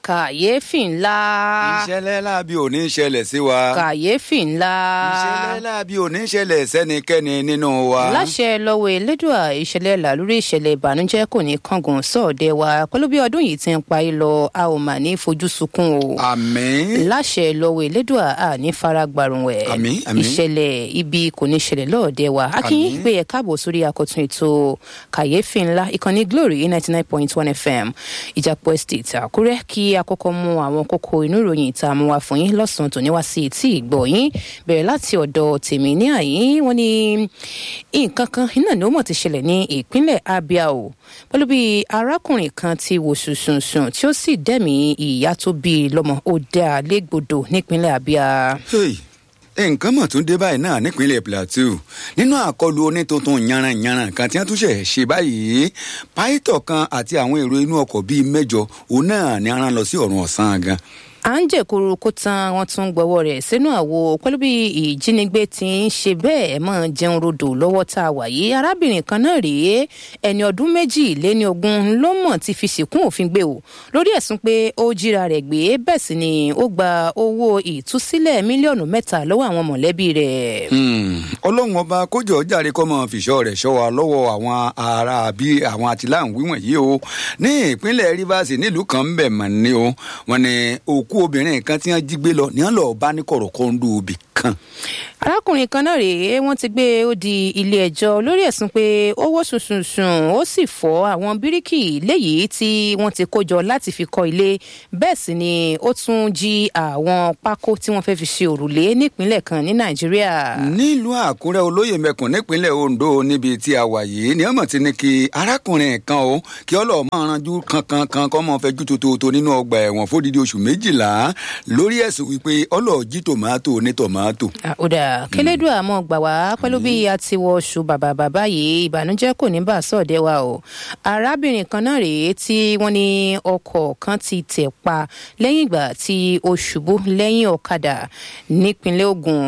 kàyéfì ńlá ìṣẹ̀lẹ̀ láabi ò ní ṣẹlẹ̀ sí wa. kàyéfì ńlá ìṣẹ̀lẹ̀ láabi ò ní ṣẹlẹ̀ sẹ́nikẹ́ni nínú wa. láṣẹ lọ́wọ́ elédùà ìṣẹ̀lẹ̀ làlúrí ìṣẹ̀lẹ̀ ìbànújẹ́ kò ní kángun sọ̀ọ́dẹ wa pẹ̀lú bí ọdún yìí ti ń parí lọ a ò mà ní fojú sunkún o. àmín. láṣẹ lọ́wọ́ elédùà a ní fara gbàrùnwẹ̀. Àmín, àmín. ìṣẹ̀lẹ̀ ibi kò ní ṣẹlẹ̀ lọ́ọ̀dẹ wa. akínyìn Àmín. pé ẹ káàbọ̀ sórí àkọ́tún ètò kàyéfì ńlá ìkànnì glory ninety nine point one fm ìjàpọ̀ estate àkúrẹ́ kí àkọ́kọ́ mú àwọn kókó inú ìròyìn ìta mú wa fún yín lọ́sàn-án tòní wá sí etí ìgbọ̀ yín bẹ̀rẹ̀ láti ọ̀dọ̀ tèmi ní àyín wọ́n ní nǹkan kan iná ni ó mọ̀ ti ṣẹlẹ̀ ní ìpínlẹ̀ abia o pẹ̀lú bí arákùnrin kan ti wò sùnsùnsùn tí ó sì dẹ̀mí ìyá tó bí i lọ́mọ ó dá a légbodò nípínlẹ̀ abia. Hey, nǹkan mọ̀ tún dé báyìí náà nípínlẹ̀ plateau nínú àkọlù onítùntún yanranyanran kan tí wọ́n tún ṣẹ̀ ṣe báyìí pàìtọ̀ kan àti àwọn èrò inú ọkọ̀ bíi mẹ́jọ òun náà ni aràn lọ sí ọ̀run ọ̀sán gan. à ń jẹ̀kuru kó tán wọ́n tún gbọ́wọ́ rẹ̀ sínú àwo pẹ̀lú bí ìjínigbé ti ń ṣe bẹ́ẹ̀ mọ́ jẹun rodò lọ́wọ́ tá a wà yìí arábìnrin kan náà rèé ẹni ọdún méjì lé ní ogún ló mọ̀ ti fi sìnkún òfin gbé o lórí ẹ̀sùn pé ó jíra rẹ̀ gbé bẹ́ẹ̀ sì ni ó gba owó ìtúsílẹ̀ mílíọ̀nù mẹ́ta lọ́wọ́ àwọn mọ̀lẹ́bí rẹ̀. Hmm, ọlọ́run ọba kójọ jàre kọ́ mọ́ fìṣọ́ rẹ̀ ṣọ́ wa lọ́wọ́ àwọn ará bí àwọn àtìláhùn wíwọ̀n yìí o ní ìpínlẹ̀ rivers nílùú kan ń bẹ̀ mọ̀ ní o wọn ni òkú obìnrin kan tí wọ́n jí gbé lọ ní wọ́n lọ́ọ́ bá ní kọ̀rọ̀kọ́ńdù òbí kan. arákùnrin kan náà rèé wọn ti gbé ó di ilé ẹjọ lórí ẹsùn pé ó wó sùnsùnsùn ó sì fọ àwọn bíríkì léyìí tí wọn ti kó jọ láti fi kọ ilé bẹẹ sì ni ó tún jí àwọn pákó tí wọn fẹẹ fi ṣe òrùlé nípínlẹ kan ní nàìjíríà. nílùú àkúrẹ́ olóyè mẹ́kùn nípínlẹ̀ ondo níbi tí a wà yìí ni ọmọ ti ní kí arákùnrin kan o kí ọlọ́ọ̀ máa ranjú kankankan kọ́ mọ́ fẹjú tòótọ́ nínú ọgbà ẹ̀wọ̀n fódìdí oṣù méjìlá lórí ẹ̀sùn wípé ọlọ́ọ̀ jí tòmátò ní tòmátò. àkúdà kélédùn àmọ́ gbà wá pẹ̀lú bí a ti wọ oṣù bàbà bàbá yìí ìbànújẹ́ kò ní bà sọ̀dẹ̀ wa o arábìnrin kan náà rèé tí wọ́n ní ọkọ̀ kan ti tẹ̀ pa lẹ́yìn ìgbà tí ó ṣubú lẹ́yìn ọ̀kadà nípínlẹ̀ ogun.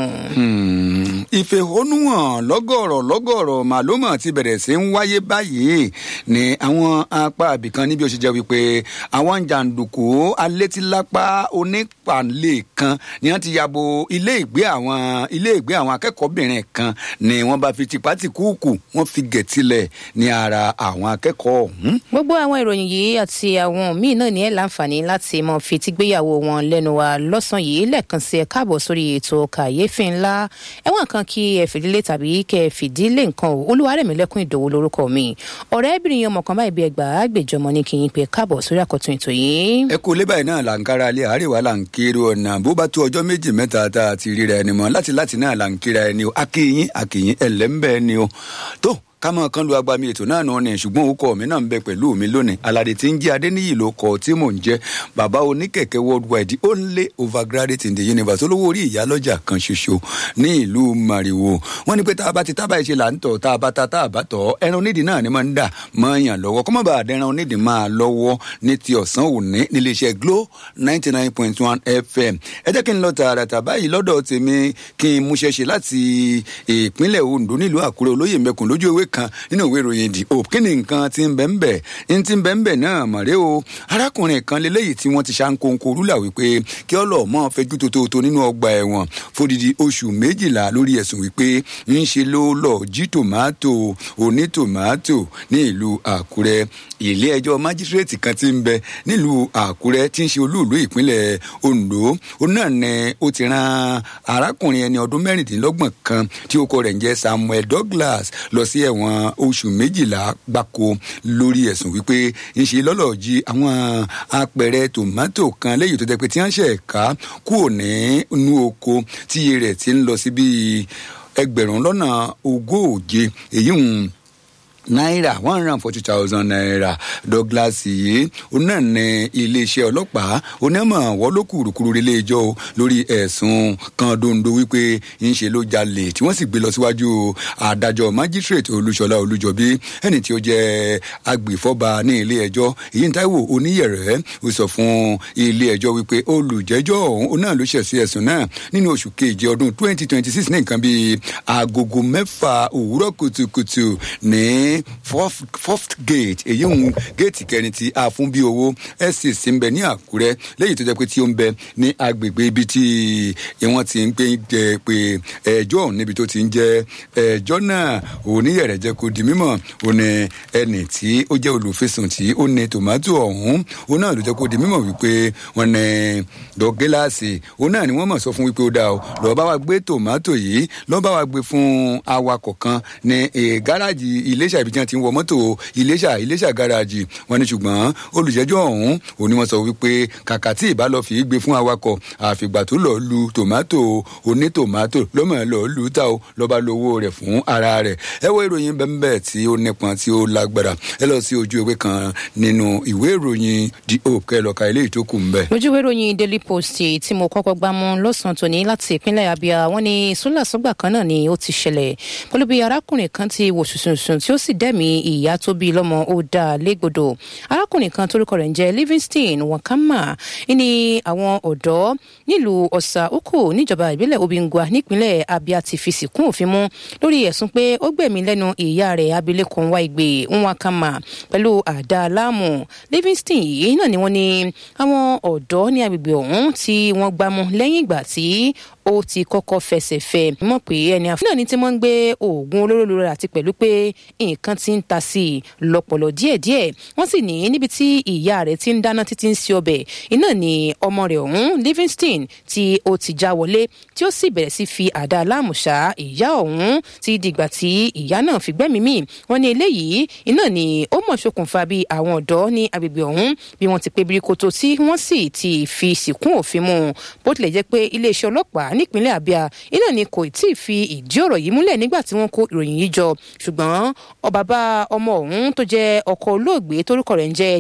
Hmm, ìfẹ̀hónúhàn lọ́gọ̀rọ̀ lọ́gọ̀rọ̀ màlúmọ̀ ti bẹ̀rẹ̀ sí ń wáyé báyìí ní àwọn apá àbìkan níbi ó ṣe jẹ́ wípé àwọn jàǹdùkú alétílápá onípàlẹ̀ kan ni wọ́n ti yabo ilé ìgbé àwọn ilé ìgbé àwọn akẹ́kọ̀ọ́bìnrin kan ni wọ́n bá fi tipátìkúùkù wọ́n fi gẹ̀tìlẹ̀ ní ara àwọn akẹ́kọ̀ọ́ ọ̀hún. gbogbo àwọn ìròyìn yìí àti àwọn míì náà ní ẹ láǹfààní láti mọ fetí gbéyàwó wọn lẹnu wa lọ́sàn yìí lẹ́ẹ̀kan sí ẹ káàbọ̀ sórí ètò kàyéfì ńlá ẹ̀wọ̀n kan kí ẹ fìdílé tàbí kẹ ẹ fìdílé nǹkan o olúwarẹ̀mílẹ́kùn ìdòwò lórúkọ mi ọ̀rẹ́bìnrin ọmọ kan báyìí bí ẹgbàá gbèjọmọ ní kí n pè káàbọ̀ sórí àkọ́tún ètò yìí. ẹ kú lé báyìí náà là ń kára alẹ́ àárẹ̀wá là ń kiri ọ̀nà bó bá tó ọjọ́ méjì mẹ́ta tá a ti ríra ẹni mọ́ láti láti náà là ń kíra ẹni o akínyín akínyín ẹlẹ́ńbẹ́ ni o tó kámọ kan lu agbami ètò náà nù ni ṣùgbọ́n orúkọ mi náà ń bẹ pẹ̀lú mi lónìí aládé tí ń jẹ́ adéníyì ló kọ tí mò ń jẹ́ bàbá oníkẹ̀kẹ́ worldwide only overgraduate in the universe olówó orí ìyálọ́jà kan ṣoṣo ní ìlú mariwo wọ́n ní pé tá a bá ti tábà ìṣe là ń tọ̀ tá a bá ta tá a bá tọ̀ ẹran onídìí náà ni máa ń dà máa ń yàn lọ́wọ́ kọ́mọ́ bá àdẹ́ran onídìí máa lọ́wọ́ ní ti ọ̀sán òní níléeṣẹ́ glo ninety nine point one fm ẹ jẹ́ kí n lọ tààràtà báyìí lọ́dọ̀ tèmi kí n múṣẹ́ ṣe láti ìpínlẹ̀ ondo nílùú àkúrẹ́ olóyè mẹ́kùn lójú ewé kan nínú ìwé ìròyìn the hope kí ni nǹkan ti ń bẹ́ ń bẹ̀ ń ti ń bẹ́ ń bẹ̀ náà mọ̀rẹ́ o arákùnrin kan lélẹ́yìí tí wọ́n ti ṣàǹkóńkó rúlà wípé kí ọlọ́mọ fẹjú tótótó nínú ọgbà ẹ̀wọ̀n fódìdí oṣù méjìlá lórí ẹ̀sùn wípé ń ṣe ló lọ jí tòmátò oní tòmátò ní ìlú àkúrẹ́ ilé ẹjọ́ májísírèètì kan ti ń bẹ nílùú àkúrẹ́ tí ń ṣe olúùlú ìpínlẹ̀ ondo òun náà ni ó ti ran arákùnrin ẹni ọdún mẹ́rìndínlọ́gbọ̀n kan tí ó kọ rẹ̀ ń jẹ́ samuel douglas lọ sí ẹ̀wọ̀n oṣù méjìlá gbáko lórí ẹ̀sùn wípé ń ṣe lọ́lọ́ jí àwọn apẹ̀rẹ̀ tòmátò kan lẹ́yìn tó jẹ́ pé tí wọ́n ṣẹ̀ ká kúrò ní inú oko tí iye rẹ̀ ti ń lọ sí bíi ẹgbẹ̀rún lọ́nà ogóòje èyí ń náírà one hundred and forty thousand naira douglas yìí òun náà ní iléeṣẹ́ ọlọ́pàá onímọ̀ wọ́n ló kúrúkúrú ilé ẹjọ́ o lórí ẹ̀sùn kan dondo wípé ń ṣe ló jalè tí wọ́n sì gbé lọ síwájú adájọ́ magistrate olúṣọlá olújọbí ẹni tí ó jẹ́ agbèfọ́ba ní ilé ẹjọ́ èyí ń táíwò oníyẹ̀rẹ́ ó sọ fún ilé ẹjọ́ wípé olùjẹ́jọ́ òun náà ló ṣẹ̀ sí ẹ̀sùn náà nínú oṣù keje ọdún twenty twenty six ní nǹkan bíi agogo mẹ́fà òwúrọ̀ kùtùkùtù ní fourth gate èyí ń géètì kẹrin ti àfúnbí owó estate ń bẹ ní àkúrẹ́ lẹ́yìn tó jẹ́ pé tí ó ń bẹ ní agbègbè ibi tí wọ́n ti ń pè jẹ́ pé ẹjọ́ ọ̀hún níbi tó ti ń jẹ́ ẹjọ́ náà oníyẹ̀rẹ̀ jẹ́ kó di mímọ̀ ó ní ẹnì tí ó jẹ́ olùfisùn tí ó ní tòmátò ọ̀hún ó náà ló jẹ́ kó di mímọ̀ wípé wọ́n ní dọ́gíláàsì ó náà ni wọ́n mọ̀ sọ fún wípé ó dáa o lọ́ọ́ bá wa gbé tòmátò yìí lọ́ọ́ bá wa gbé fún awakọ̀ kan ní gáràjì iléṣà ibi tí wọ́n ti ń wọ mọ́tò iléṣà iléṣà gáràjì wọ́n ní ṣùgbọ́n olùjẹ́jọ́ ọ̀hún ó ní wọ́n sọ wípé kàkà tí ìbá lọ fi gbé fún awakọ̀ àfìgbà tó lọ lu tòmátò onítòmátò lọ́mọ ẹ̀ lọ́ọ́ lù ú ta o lọ́ba lówó rẹ̀ fún ara rẹ̀ ẹ wo ìròyìn bẹ́ẹ̀ tí ó nípọn tí ó lágbára ẹ lọ sí ojú ewé kan nínú ìwé ìròyìn the hope kẹ lọ́ka eléyìí tó kù ń bẹ̀. lójú ìwé ìròyìn daily post tí mo kọ́kọ́ gbá mú lọ́sàn-án tòní láti ìpínlẹ̀ abia wọ́n ní sólàsọ́gbà kan náà ni ó ti ṣẹlẹ̀ pẹ̀lú bí arákùnrin kan ti wò sùsùnsùn tí ó sì dẹ́mi ìyá tó bí lọ́mọ ó dá a légbodò arákùnrin kan torúkọ rẹ̀ ń jẹ́ livingston wakama ní àwọn ọ̀dọ́ nílùú ọ̀sà oko níjọba ìbílẹ̀ obìngwa nípínlẹ̀ abia ti fi sìnkún òfin mú lórí ẹ̀sùn pé ó gbẹ̀mí lẹ́nu ìyá rẹ̀ abilékọ nwa ìgbè nwakama pẹ̀lú àdá láàmú livingston yìí náà ni wọ́n ní àwọn ọ̀dọ́ ní agbègbè ọ̀hún tí wọ́n gbámú lẹ́yìn ìgbà tí ó ti kọ́kọ́ fẹsẹ̀ fẹ́ mọ̀ pé ẹni àfihàn náà ni tí wọ́n ń gbé oògùn olóró lórí àti pẹ̀lú pé nǹkan ti ń ta sí i lọ́pọ̀lọ́ díẹ̀díẹ̀ wọ́n sì ní níbi tí ìyá rẹ̀ ti ń dáná títí ń se ọbẹ̀ iná ni ọmọ rẹ̀ ọ̀hún livingston tí ó ti já wọlé tí ó sì bẹ̀rẹ̀ sí fi àdá aláàmùṣá ìyá ọ̀hún ti dìgbà tí ìyá náà fi gbẹ́mìí mì wọ́n ní eléyìí iná ni ó mọ̀ ṣokùnfà bí àwọn ọ̀dọ́ ní agbègbè ọ̀hún bí wọ́n ti pé birikoto tí wọ́n sì ti fi sìnkún òfin mu bó tilẹ̀ jẹ́ pé iléeṣẹ́ ọlọ́pàá nípínlẹ̀ abia iná ni kò tí ì fi ìdí ọ̀rọ̀ yìí múlẹ̀ nígbà tí wọ́n kó ìròyìn yìí jọ ṣùgbọ́n bàbá ọmọ ọ̀hún tó jẹ́ ọkọ olóògbé torúkọ rẹ̀ ń jẹ́